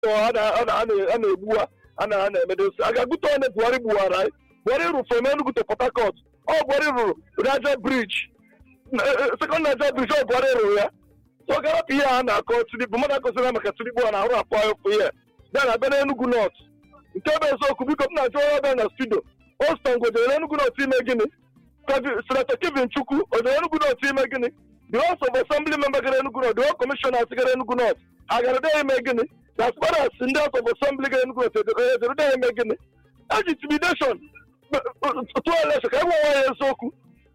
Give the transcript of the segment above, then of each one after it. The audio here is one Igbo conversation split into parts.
a na- a na- a na- a na-egbu ha a na- a na-emedosi a ga-agụta onye buhari gbuwara anyị buhari rụrụ from enugu to port harcourt ọ buhari rụrụ raja briji sekọnd naija briji ọ buhari rụrụ ya so ọ ga-arapụ ihe a na-akọ tinubu mmadụ akọsịra maka tinubu a na-arụ apụ ahụ ihe ya na abịa na enugu nọt nke bụ eziokwu biko m na-achọ onye ọbịa na studio oston gojere enugu nọt ime gịnị Kevin- senator kevin chukwu ojere enugu nọt ime gịnị the house of assembly member gara enugu nọt the whole commissioners gara enugu nọt ha gara de ime gịnị na as far as ndị house of assembly gara enugu nọt ejere de ime gịnị eji intimidation tụọ election ka e nwe nwaanyị eziokwu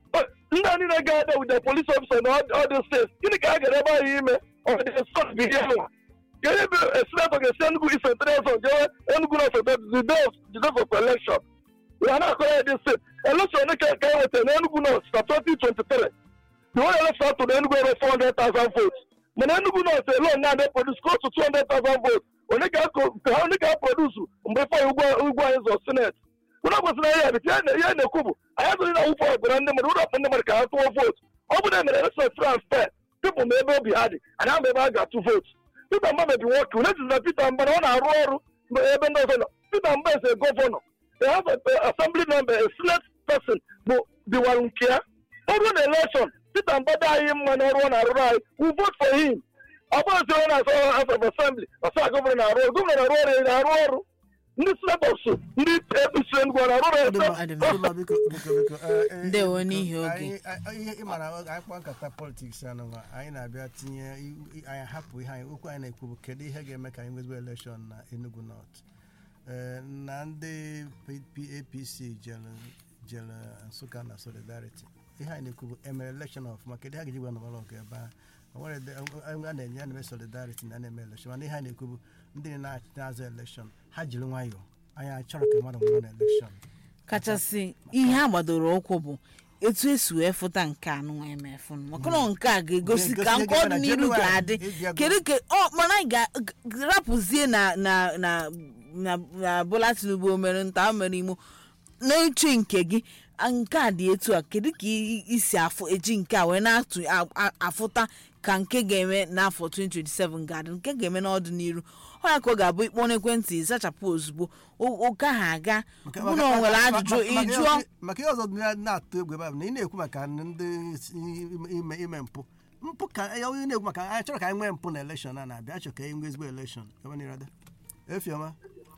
ndị a niile ga-ada with the police officer na all the states gịnị ka ha gara ebe ahụ ime ọ dị sọt bụ ihe nwa kedu ebe senator ga-esi enugu ise trezon jewe enugu nọt the day of the day of election ya na-akọ ya dị steeti election ka ka e wetara na enugu nọt na 2023 the whole election atụ na enugu ere 400,000 votes mana enugu nọt alone na adị produce close to 200,000 votes onye ga-produce mgbe fọ ugwu anyị zọ senate ụlọ kwesịrị ya bịta ihe na-ekwu bụ anyị azụghị na wụfọ ọgbara ndị mmadụ ụlọ ndị mmadụ ka ha tụọ vootu ọ bụ na emere election frans fair pipụl ma ebe obi ha dị anyị ama ebe a ga-atụ vootu Peter Mba mebi nwoke une jizi na Peter Mba na ọ na-arụ ọrụ mgbe ebe ndị ọzọ nọ Peter Mba is a gọvanọ a house of uh, assembly member a senate person bụ diwarụ nke ya ọ bụrụ na election Peter Mba dị anyị mma n'ọrụ ọ na-arụrụ anyị we vote for him ọ bụrụ si onye na-asọ house of assembly ọsọ gọvanọ na-arụ ọrụ gọvanọ na-arụ ọrụ ya na-arụ ọrụ ndị senators ndị apc Enugu ọ na-arụ ọrụ Ọ dị mma, ọ dị mma. ya Ọdụma, biko biko biko eh, eh, Ndewo biko, n'ihi oge. anyị- anyị- ihe ịmara anyị kpọ nkata politiks anụ nwa anyị na-abịa tinye i- i- anyị hapụ ihe anyị okwu anyị na-ekwu bụ kedu ihe ga-eme ka anyị nwezigbo elekshọn na Enugu North Eh, na ndị P- apc jere jere nsụka na solidarity ihe anyị na-ekwu bụ emere elekshọn ọfụma kedu ihe a ga-eji gwa nọbara ọgụ ebe ahụ o nwere ede- a na-enye a na-eme solidarity na a na-eme elekshọn mana ihe anyị na-ekwu bụ ndị na- na-azụ elekshọn ha jiri nwayọọ anyị achọrọ ka mmadụ nwụrụ na elekshọn kachasị ihe a gbadoro ụkwụ bụ etu esi wee fụta nke a nụnwa emefu maka na nke a ga-egosi Ga-egosi ka ihe nke ga-eme na ọdịnihu Jenụwarị. ga-adị Ịbịa go- kedu ka ọ mana anyị ga-rapụzie na na na na na Bola Tinubu o mere nta o mere imo n'uche nke gị a- nke a dị etu a kedu ka i- isi afụ eji nke a wee na-atụ a- a- afụta ka nke ga-eme n'afọ 2027 ga-adị nke ga-eme n'ọdịnihu ọ ya ka ọ ga-abụ ikpọ n'ekwentị zachapụ ozugbo o- ụka ha aga Maka- bụ na o maka- nwere maka- ajụjụ maka- maka ịjụọ ihe- maka ihe ọzọ dị na- na-atụ egwu ebe a bụ na ị na-ekwu maka ndị isi- ime- ime ime mpụ mpụ ka ya onye na-ekwu maka anyị chọrọ ka anyị nwee mpụ na elekshọn a na-abịa achọ ka anyị nwee ezigbo elekshọn ebe niile dị efiọma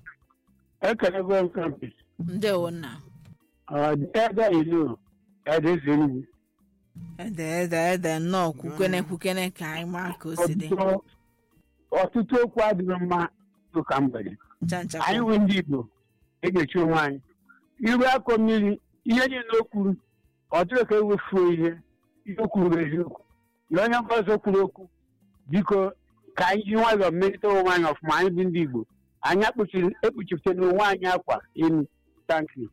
ekelego m kampis ndewo nna ede ilu edezi enugwu ede ede ede nnọọ kwukene kwukene ka anyị maa ka o si dị ọtụtụ ọtụtụ okwu adịghị mma ụka mgbede ncha ncha anyị nwe ndị igbo egechi onwe anyị iru akọ mmiri ihe niile o kwuru ọ dịrị ka ewefuo ihe ihe o kwuru bụ eziokwu na onye nke ọzọ kwuru okwu biko ka anyị ji nwayọọ mmerịta onwe anyị ọfụma anyị bụ ndị igbo anyị akpuchiri ekpuchipụtara onwe anyị akwa elu tankị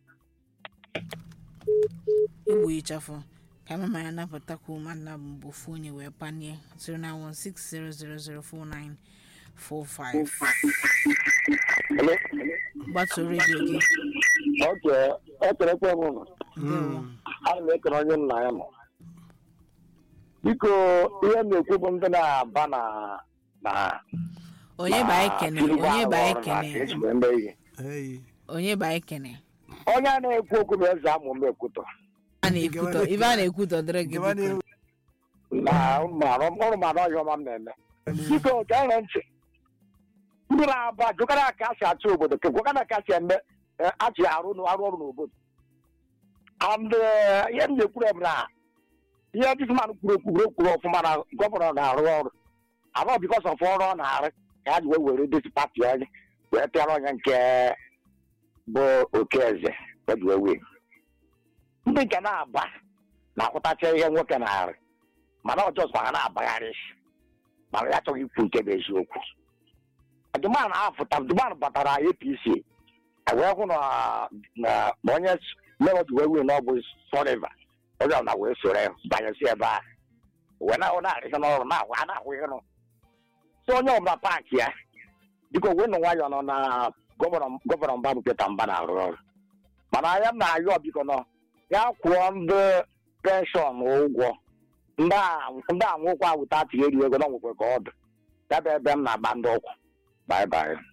egbu ịchafụ ka mama ya napụtakwu ụmụnna bụ ofu onye wee panie 09160004945 gbatuo redio gị oke ekerekwe m nọ ndewo ana m ekere onye nna ya nọ biko ihe m na-ekwu bụ ndị na-aba na na onye ba ekene onye ba ekene ekene eyi onye ba ekene onye a na-ekwu okwu bụ eze amụ mgbe ekwutọ a na-ekwutọ ibe a na-ekwutọ dịrị gị gaba biko n'ihu na ọrụ mara ọhịa ọma m na-eme biko gere ntị ndị na-aba jụkara ka a si achị obodo kekwakana ka a si eme eh, achị arụ n- arụ ọrụ n'obodo and eh, ihe m na-ekwuru bụ na ihe disman kwuru ekwu kwuru kwuru ọfụma na gọvanọ na-arụ ọrụ abụọ bikos of ọrụ ọ na-arụ ka ya ji wee were desi pati onye wee pịara onye nke bụ okeeze o ji wee wee ndị nke na-aba na-akwụtacha ihe nwoke na-arụ mana ọ jọs ha na-agbagharị mana ya achọghị ikwu nke bụ eziokwu dụman afụta dụman batara apc wee hụ na na na onye lero ji wee wee na ọ bụ sọriva onye na wee soro ya banyesi ebe a wee na na-arịsị n'ọrụ na-ahụ a na-ahụ ihe nụ so onye ọbụla paakị ya biko wee nụ nwayọọ nọ na gọvanọ gọvanọ mba bụ Peter Mba na-arụ ọrụ mana anya m na-ayọ biko nọ ya kwụọ ndị penshọn ụgwọ ndị a ndị anwụkwa wụta tinyere ego na nwekwe ka ọ dị ya bụ ebe m na-agba ndị ụkwụ bye bye